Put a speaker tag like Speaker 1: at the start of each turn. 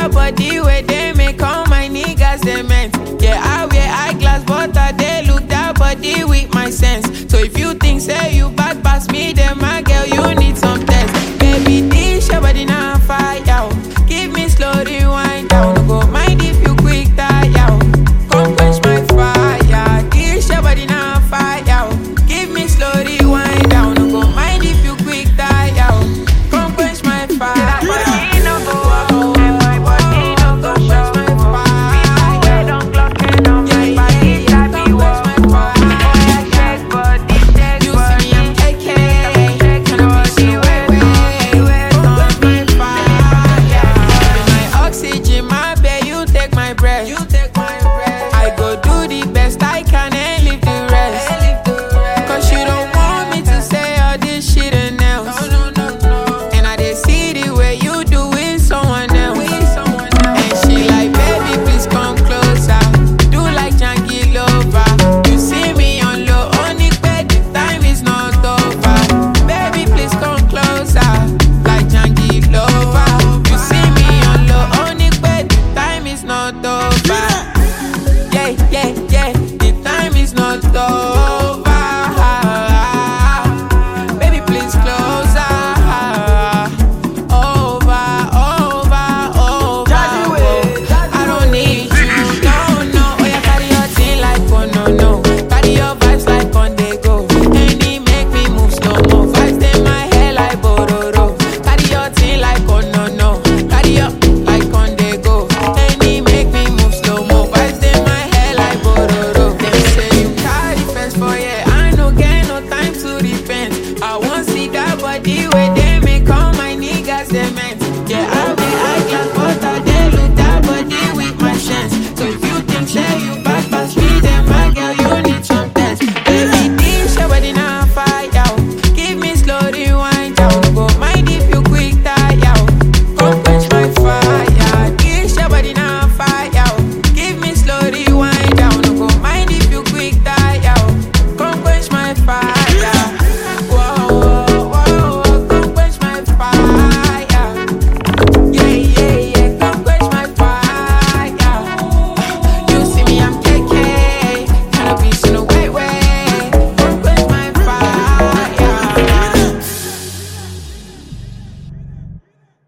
Speaker 1: that body where they make all my niggas cement. Yeah, I wear eyeglass, but I they look that body with my sense. So if you think say you bad pass me, then my girl you need some test. Baby, this your body now fire. oh. Give me slow rewind down. No go mind if you quick tire. oh. Come quench my fire. This your body now fire. oh. Give me slow rewind down. No go mind if you quick tire. oh. Come quench my fire. You see me, I'm AK. My oxygen, my babe, you take my breath. You take